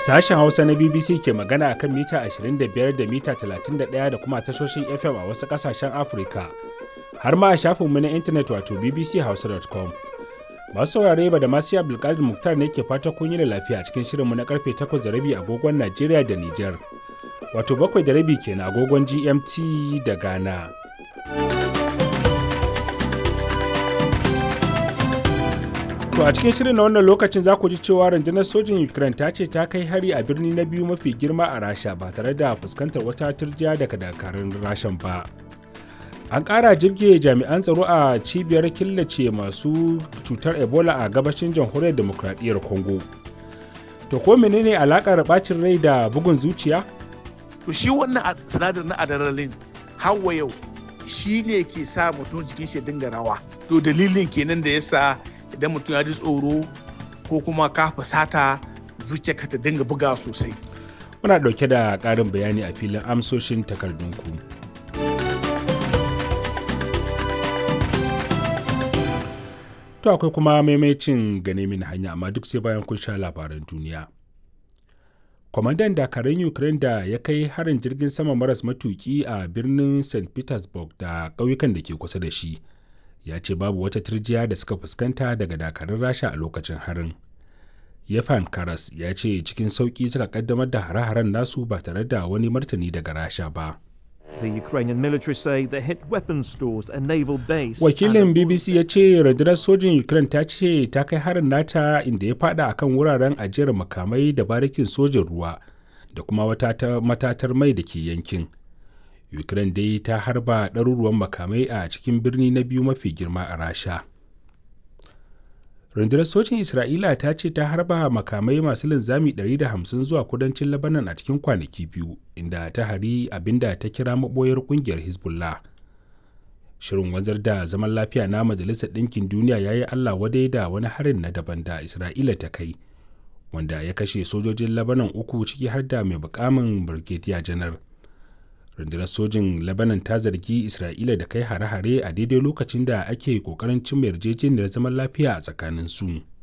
Sashen Hausa na BBC ke magana akan mita 25 da mita 31 da kuma tashoshin FM a wasu ƙasashen Afirka. Har ma a shafinmu na intanet wato bbchausa.com. Masu saurare ba da masu Abdulkadir Muktar ne ke fata kun yi da lafiya cikin shirinmu na karfe 8 da rabi agogon Najeriya da Nijar. Wato bakwai da rabi kenan agogon GMT da Ghana. To a cikin shirin na wannan lokacin za ku ji cewa rundunar sojin Ukraine ta ce ta kai hari a birni na biyu mafi girma a Rasha ba tare da fuskantar wata turjiya daga dakarun Rashan ba. An ƙara jirge jami'an tsaro a cibiyar killace masu cutar Ebola a gabashin jamhuriyar demokradiyyar Congo. To ko menene alakar bacin rai da bugun zuciya? To shi wannan sinadar na adrenaline hawa yau shi ne ke sa mutum jikin shi dinga rawa. To dalilin kenan da yasa idan mutum ya ji tsoro ko kuma ka fusata zuciyarka ta dinga buga sosai. Muna ɗauke da ƙarin bayani a filin amsoshin takardunku. To akwai kuma maimacin gane min hanya amma duk sai bayan kun sha labaran duniya. Kwamandan dakarun Ukraine da ya kai harin jirgin sama maras matuki a birnin St. Petersburg da ƙauyukan da ke kusa da shi. ya ce babu wata turjiya da suka fuskanta daga dakarun rasha a lokacin harin yefan karas ya ce cikin sauƙi suka kaddamar da hare-haren nasu ba tare da wani martani daga rasha ba The Ukrainian military say they hit weapons stores and naval base. wakilin bbc ya ce rundunar sojin ukraine ta ce ta kai harin nata inda ya fada akan wuraren ajiyar makamai da barikin sojin ruwa da kuma wata matatar mai da ke yankin ukraine dai ta harba ɗaruruwan makamai a cikin birni na biyu mafi girma a rasha rundunar sojin isra'ila ta ce ta harba makamai masu linzami 150 zuwa kudancin labanan a cikin kwanaki biyu inda ta hari abinda ta kira maboyar kungiyar hezbollah shirin wanzar da zaman lafiya na majalisar ɗinkin duniya ya yi allah wadai da wani harin na daban da isra'ila ta kai wanda ya kashe sojojin labanan uku ciki har da mai bukamin brigadier janar rundunar sojin lebanon ta zargi isra'ila da kai hare-hare a daidai lokacin da ake kokarin cimma yarjejeniyar zaman lafiya a tsakanin su